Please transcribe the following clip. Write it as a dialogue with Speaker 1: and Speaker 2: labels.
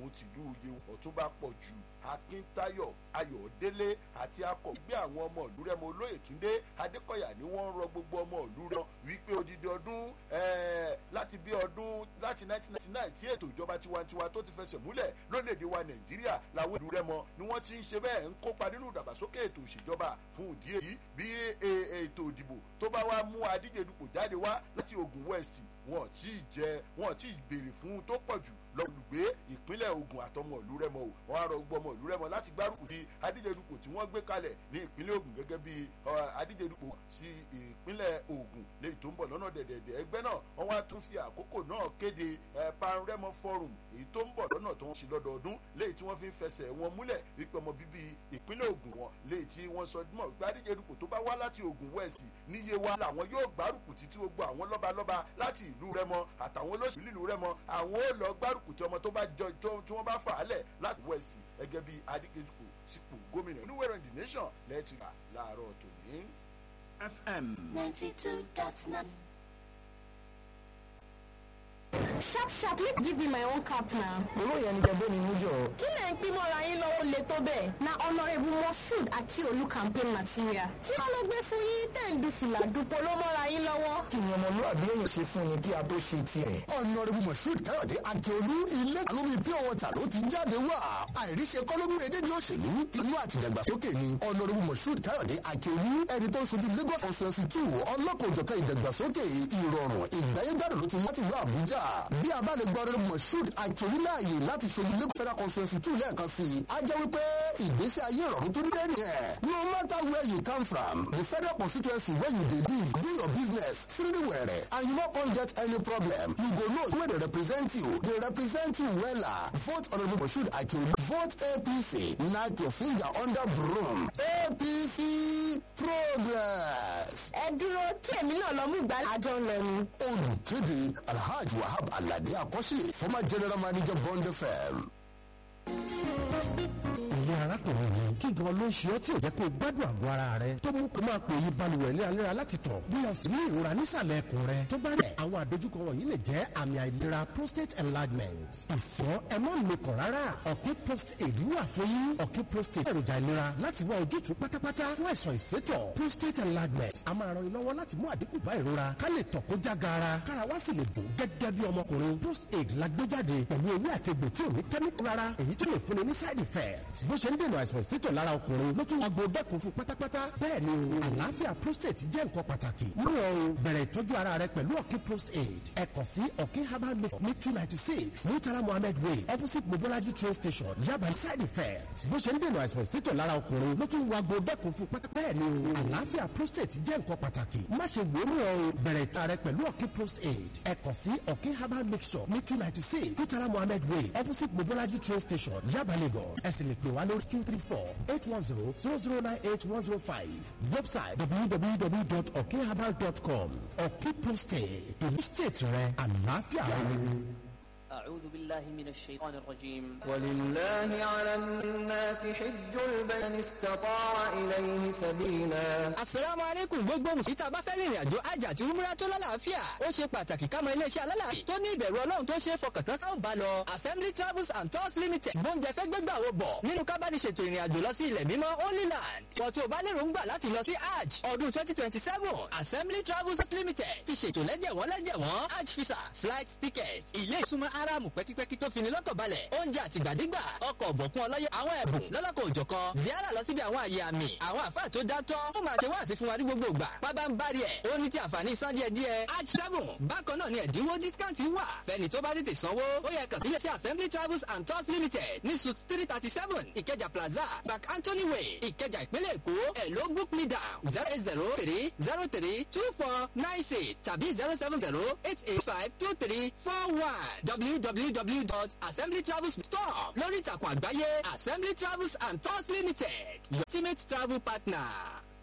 Speaker 1: tòun tìlú yewu ọ̀túnba pọ̀ jù akíntayọ̀ ayọ̀délé àti akọ̀gbé àwọn ọmọ ìlú rẹ́mọ olóyè túndé adékọ̀yà ni wọ́n ń rọ gbogbo ọmọ ìlú rẹ wípé odidi ọdún láti bí ọdún láti 1999 tí ètò ìjọba tiwantiwa tó ti fẹsẹ̀ múlẹ̀ lórílẹ̀‐èdè wa nàìjíríà làwọn ìlú rẹ́mọ ni wọ́n ti ń ṣe bẹ́ẹ̀ ń kópa nínú ìdàgbàsókè ètò ìṣèjọba fún ìdí èyí bí ètò ìdìbò tó bá wá mú adíje dupò jáde wá láti ogun west wọn tí ì jẹ wọn tí ì béèrè fún tó pọ̀ jù lọ́lùgbé ìpínlẹ̀ ogun àtọmọ ìlú rẹ́mọ o wọn á rọ gbogbo ọmọ ìlú rẹ́mọ láti gbárùkù ti adíjedupò tí wọ́n gbé kalẹ̀ ní ìpínlẹ̀ ogun gẹ́gẹ́ bí adíjedupò sí ìpínlẹ̀ ogun léyìí tó ń bọ̀ lọ́nà dẹ̀dẹ̀dẹ̀ ẹgbẹ́ náà wọ́n wá tún fi àkókò náà kéde pan rẹ́mọ forum èyí tó ń bọ̀ lọ́nà tó ń ṣe lọ́dọọdún léyìí tí wọ́n fi ń fẹsẹ̀ wọn múlẹ̀ wípé ọmọ bíbí ìpínlẹ̀ ogun wọn léyìí tí wọ́n sọ mọ̀ pé adíjedupò tó bá wá láti ogun west níye wa làwọn yóò gbárùkù ti tí gbogbo àwọn lọ́balọ́ba láti ìlú rẹ́mọ àtàwọn olóṣèlú ìlú rẹ́mọ àwọn ó lọ gbárùkù tí ọmọ tó bá jọ tí wọ́n bá fà á lẹ̀ láti west gẹ́gẹ́ bí adíjedupò sípò gómìnà oníwèrè the nation lẹ́ẹ̀tì rà láàárọ̀ tòní.
Speaker 2: fm
Speaker 3: ninety two dot nine.
Speaker 4: sharp sharp make give me my own cap now.
Speaker 5: owó yẹn ni kẹgbẹ́ mi mú jọ.
Speaker 4: kí lẹ̀ ń pín mọ́ra yín lọ́wọ́ lè tó bẹ́ẹ̀. na honourable moshood àti olú campaign material. kí wọ́n ló gbé fún yín tẹ̀ ń du fìlà dupò ló mọ́ra yín lọ́wọ́.
Speaker 5: kí ni ọmọlúwàbí èèyàn ṣe fún ni kí a tó ṣe tiẹ̀.
Speaker 6: ọ̀nàrẹ́bù moshood káyọ̀dé akíolú ilé àlómi pure water ló ti jáde wá. àìríṣe kọ́lọ́mù edédé òṣèlú inú àti ìdàgbàsókè ni ọ̀nàrẹ́bù moshood káyọ̀dé akíolú ẹni tó ń ṣojú lagos constituency two ọlọ́kọ̀ọ́jọ̀kan ìdàgbàsókè ìrọ̀rùn ìgbáyégbádùn ló ti wá ti lọ àbújá bí a bá lè gbọ́ ọ̀rẹ́ moshood akíolú láàyè láti ṣojú lagos federal constituency two lẹ́ẹ̀kan sí i á jẹ́ wípé ìgbésí ayé ìrọ̀rùn tó dé nìyẹn no matter where you come from the federal constituency where you dey live do your business siriri wẹ̀rẹ̀ and you no come get any problem you go know where dey represent you dey represent you wella vote honourable moshood akíolú vote apc knack your finger under broom apc progress.
Speaker 4: ẹ dúró kí èmi náà lọ mú ìgbà àjọ ń lọ ni.
Speaker 6: olùkéde alhaji wahab alade akọ́ṣe former general manager bond fm.
Speaker 7: ìyá arákùnrin mi kí gan ló ń ṣe ọ́ tí ò jẹ́ kó o gbádùn àgọ́ ara rẹ tó mú kó máa pè yí balùwẹ̀ léraléra láti tọ̀ bí o sì ní ìrora nísàlẹ̀ ẹ̀kùn rẹ tó bá rẹ̀ àwọn àdójúkọ wọ̀nyí lè jẹ́ àmì àìlera prostate enlargement ìsọ́ ẹ má mekàn rárá ọ̀kẹ́ prostate wà fún yín ọ̀kẹ́ prostate èròjà ìlera láti wá ojútùú pátápátá fún àìsàn ìsétọ̀ prostate enlargement a máa ran ni lọ́wọ́ láti mú àdínkù bá ìrora ká lè tọ̀ kó já gaara kára wá sì lè dùn gẹ́gẹ́ bí ọmọkùnrin prostate la gbé jáde pẹ̀lú ewé àti egbò tí ò ní kẹ́míkù rárá èyí tó lè fúnni ní side effect bó ṣe ń dènà àìsàn ìsétọ̀ lára ọkùnrin ló tún agbo dẹ́kun fún pátápátá bẹ́ẹ̀ ni o àlàáfíà prostate jẹ́ nǹkan pàtàkì mú ọ o bẹ̀rẹ̀ ìtọ́jú ara rẹ pẹ̀lú ọ̀kí prostate ẹ kàn sí ọ̀kí herbal make ní two ninety six murtala mohammed way opposite mobolaji train station yaba side effect bó ṣe ń dènà àìsàn ìsétọ̀ lára ọkùnrin ló tún agbo dẹ́kun fún pátápátá bẹ́ẹ̀ ni o àlàáfíà prostate jẹ́ nǹkan pàtàkì má ṣe wò ó mú ọ o bẹ̀rẹ̀ ìtọ́ rẹ pẹ̀lú ọ̀kí prostate ẹ kàn sí ọ̀kí herbal mixture ní two ninety six murtala mohammed way opposite mobolaji train station yaba lagos ẹ sì lè pè wá lórí two three four eight one zero zero zero nine eight one zero five website www.okherbal.com ọ̀kí prostate èyí state rẹ àlàáfíà rẹ.
Speaker 8: أعوذ بالله من الشيطان الرجيم
Speaker 9: ولله على الناس حج البيت من استطاع إليه سبيلا
Speaker 10: Asalaamu alaikum gbogbo mùsùlùmí tá a bá fẹ́ rìnrìn àjò àjà àti umra tó lálàáfíà. Ó ṣe pàtàkì ká mọ iléeṣẹ́ alálàáfíà tó ní ìbẹ̀rù ọlọ́run tó ṣe é fọkàntán ká ò bá lọ. Assembly Travels and Tours Limited gbóúnjẹ fẹ́ gbégbà wo bọ̀ nínú kábàdì ṣètò ìrìn àjò lọ sí ilẹ̀ mímọ́ Holy Land. Wọ́n tí o bá lérò ń gbà láti lọ sí Hajj ọdún twenty twenty seven Assembly Travels Limited ti ṣètò lẹ́jẹ̀wọ́n lẹ́jẹ̀wọ́n Hajj visa flight ticket ilé ìsúnmọ́ aráàmù pẹ́kípẹ́kí tó fini lọ́kọ̀ balẹ̀ oúnjẹ àtìgbàdégbà ọkọ̀ ọ̀bọ̀kún ọlọ́yẹ àwọn ẹ̀bùn lọ́lọ́kọ̀ òjọ̀kan ziara lọ síbi àwọn àyè àmì àwọn àfáà tó dátọ́ ó máa ṣe wáàsí fún wa ní gbogbo ìgbà pábá ń bá rí ẹ̀ ó ní ti àǹfààní san díẹ̀ díẹ̀ hajj seven bákan náà ni ẹ̀dínwó discount wà fẹ́ni tó bá tètè sanwó ó yẹ kàn sí iléeṣẹ́ assembly travels and tours limited ní suit three thirty seven ìkẹjà plaza back anthony way ìkẹjà ìpínlẹ̀ èkó ẹ̀ ló book me down zero eight zero three zero three two four nine six tàbí zero seven zero eight eight five two three four one www.assemblytravels.com lórí ìtàkùn àgbáyé assembly travels and tours limited your ultimate travel partner.